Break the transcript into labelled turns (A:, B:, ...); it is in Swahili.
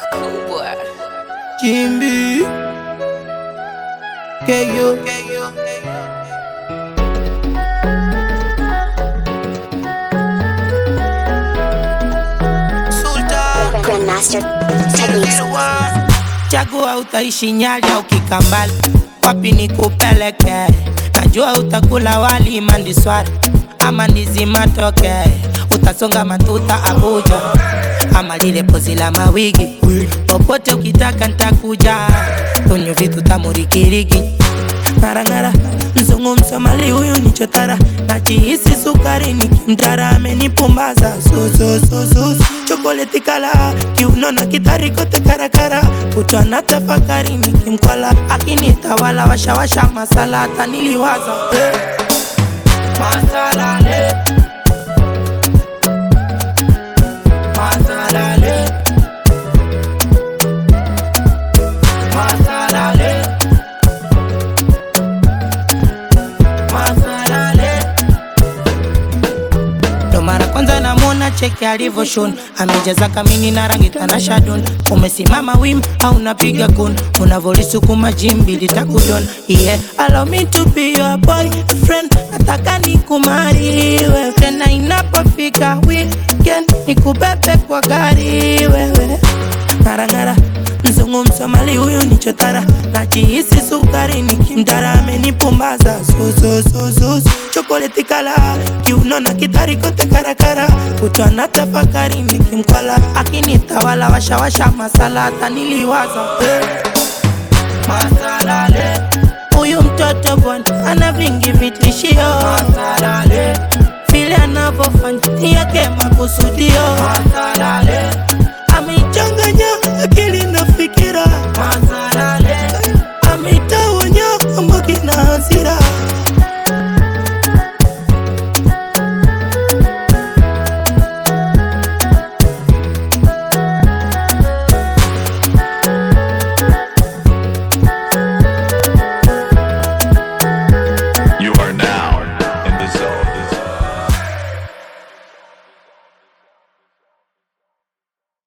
A: Cool boy.
B: Jimby Keyo Sultan
C: Grandmaster Techniques.
B: Chagua utaishi Nyali au Kikambala, wapi nikupeleke? Najua utakula wali mandiswari ama ndizi matoke, utasonga matuta Abuja ama lile pozi la mawigi, popote ukitaka ntakuja, tunywe vitu tamurikiriki Ng'arang'ara mzungu msomali huyu ni chotara, najihisi sukari nikimtara, amenipumbaza susususus chokoleti kala kiuno na kitari kote karakara, kutwa na tafakari nikimkwala, akinitawala washawasha masala, hata niliwaza eh. Masalale Masalale Masalale Masalale ndo mara kwanza namwona cheke alivyoshon amejaza kamini na rangi tanashadon umesimama wim au napiga kun unavolisukuma jimbi litakudon yeah allow me to be your boy friend nataka nikumariwe tena inapofika weekend nikubebe kwa gari wewe ng'arang'ara mzungu msomali huyu ni chotara najihisi sukari nikimtara amenipumbaza susususus chokoleti kala kiuno na kitari kote karakara kutwa na tafakari nikimkwala akinitawala washawasha masala hata niliwaza eh. masalale huyu mtoto bwana ana vingi vitishio masalale vile anavyofanya ni yake makusudio masalale